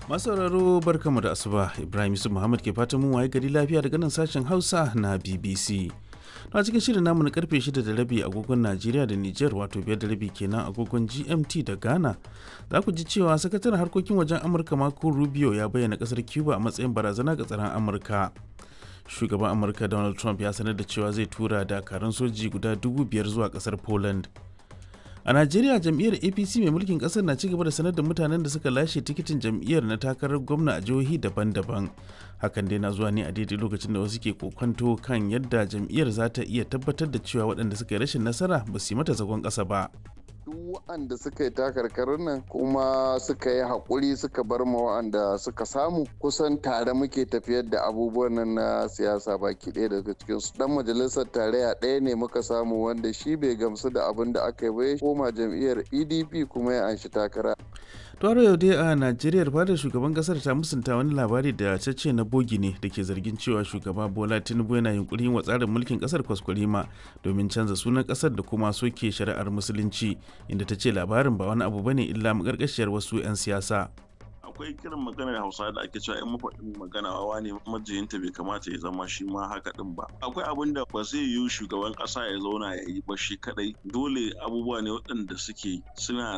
masauraro barkamu da asuba ibrahim yusuf muhammad ke fatan mun waye gari lafiya daga nan sashen hausa na bbc a cikin shirin namu na karfe 6 da rabi agogon najeriya da niger wato biyar da rabi kenan agogon gmt da ghana za ku ji cewa sakataren harkokin wajen amurka marco rubio ya bayyana kasar cuba a matsayin barazana ga tsaron amurka shugaban amurka donald trump ya sanar da cewa zai tura dakarun soji guda dubu biyar zuwa kasar poland a najeriya jam'iyyar apc mai mulkin kasar na cigaba da sanar da mutanen da suka lashe tikitin jam'iyyar na takarar gwamna a jihohi daban-daban hakan dai na zuwa ne a daidai lokacin da wasu ke kokonto kan yadda jam'iyyar za ta iya tabbatar da cewa waɗanda suka yi rashin nasara ba su yi mata zagon ƙasa ba duk waɗanda suka yi takarkarin nan kuma suka yi haƙuri suka bar ma waɗanda suka samu kusan tare muke tafiyar da abubuwan nan na siyasa baki ɗaya daga cikin su dan majalisar tarayya ɗaya ne muka samu wanda shi bai gamsu da abin da aka yi ba ya koma jam'iyyar pdp kuma ya anshi takara Toro yau dai a Najeriya fadar shugaban kasar ta musunta wani labari da cece na bogi ne da ke zargin cewa shugaba Bola Tinubu yana yunkurin wa tsarin mulkin kasar kwaskwarima domin canza sunan kasar da kuma soke shari'ar musulunci inda ta ce labarin ba wani abu bane illa makarkashiyar wasu 'yan siyasa. akwai kiran maganar hausa da ake cewa in mafaɗin magana wawa ne majiyinta bai kamata ya zama shi ma haka din ba akwai abin da ba zai yiwu shugaban ƙasa ya zauna ya yi ba shi kadai dole abubuwa ne waɗanda suke suna